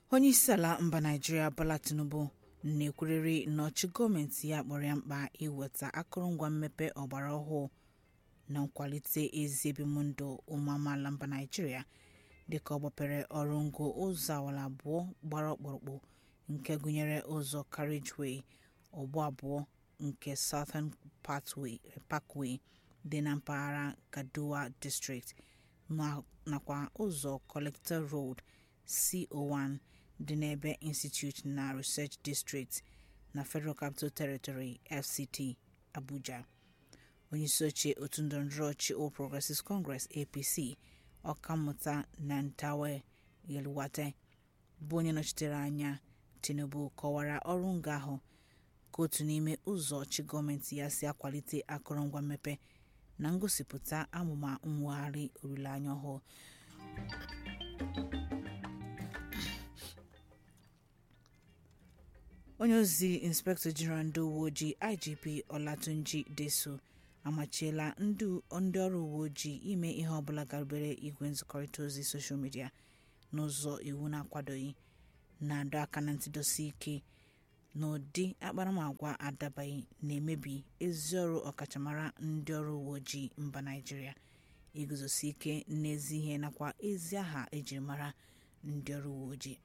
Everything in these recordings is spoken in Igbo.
onyeisiala mba naijiria bola tinubu na-ekwurịrị na ọchị gọọmenti ya kpọrọ ya mkpa iweta akụrụngwa mmepe ọgbara ọhụụ na nkwalite ezi ebimụndụ ụmụ amaala mba naijiria dịka ọ gbapere ọrụ ngo ụzọ awara abụọ gbara ọkpụrụkpụ nke gụnyere ụzọ carriageway ọgbọ abụọ nke southern parkway dị na mpaghara gadowa district nakwa ụzọ collector road co1 dị n'ebe institute na research district na federal capital territory fct abuja onyeisi oche otu ndọrọndọrọ ọchị all progressives congress apc ọkammụta nantawe yelwate bụ onye nọchitere anya tinubu kọwara ọrụ ngo ahụ ka otu n'ime ụzọ ọchị gọọmenti ya si akwalite akụrụngwa mmepe na ngosipụta amụma mwegharị olileanya ọhụụ onye ozi inspektọ jeneral ndị uwe ojii igp olatunji deso amachiela ndị ọrụ uwe ojii ime ihe ọbụla garubere igwe nzikọrịta ozi soshal midia n'ụzọ iwu na-akwadoghị na-adọ aka na ntịdosi ike na ụdị akparamagwa adabaghị na-emebi ezi ọrụ ọkachamara ndị ọrụ uwe ojii mba naijiria iguzosi ike n'ezi ihe nakwa ezi aha ejiri mara ndị ọrụ uwe ojii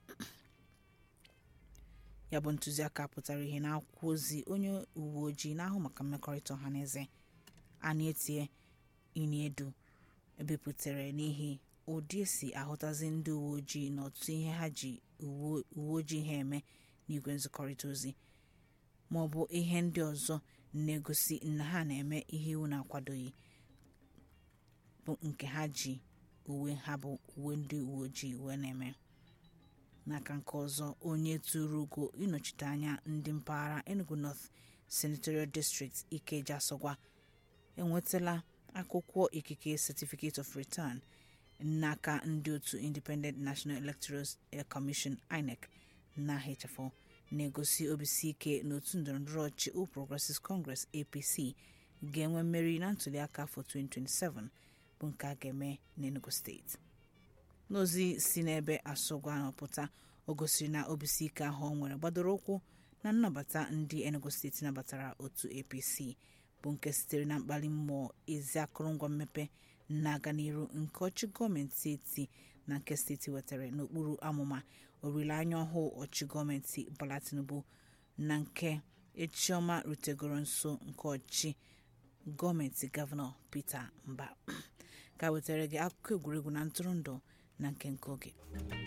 ya bụ ntụziaka pụtara ihe n'akwụkwọ ozi onye uwe ojii na-ahụ maka mmekọrịta ọha na eze ana-etie iniedu ebipụtara n'ihi ụdị esi ahụtazi ndị uwe ojii na ọtụtụ ihe ha ji uwe ojii ha eme n'igwe nzikọrịta ozi ma ọ bụ ihe ndị ọzọ na-egosi na ha na-eme ihe iwu na-akwadoghị bụ nke ha ji uwe ha bụ uwe ndị uwe ojii wee na-eme n'aka nke ọzọ onye tụrụ ugo ịnọchite anya ndị mpaghara enugu north senatorial district ikeja asọgwa enwetala akwụkwọ ikike certificate of return n'aka ndị otu independent national electoral commission inec na hfo na-egosi obisi ike n'otu ndọrọndọrọ ọchị all progressives congress apc ga-enwe mmeri na ntụliaka afọ 2027 bụ nke a ga-eme n'enugu steeti n'ozi si n'ebe asọgwa nọpụta o gosiri na obisi ike ahụ ọ nwere gbadoro ụkwụ na nnabata ndị enugu steeti nabatara otu apc bụ nke sitere na mkpali mmụọ ezi akụrụngwa mmepe na-aga n'iru nke ọchị gọọmenti eti na nke steeti wetara n'okpuru amụma olileanya ọhụụ ọchị gọọmenti bola tinubu na nke echiọma rutegoro nso nke ọchị gọọmenti gọvanọ peter mba ka wetara gị akụkọ egwuregwu na ntụrụndụ na nke nke oge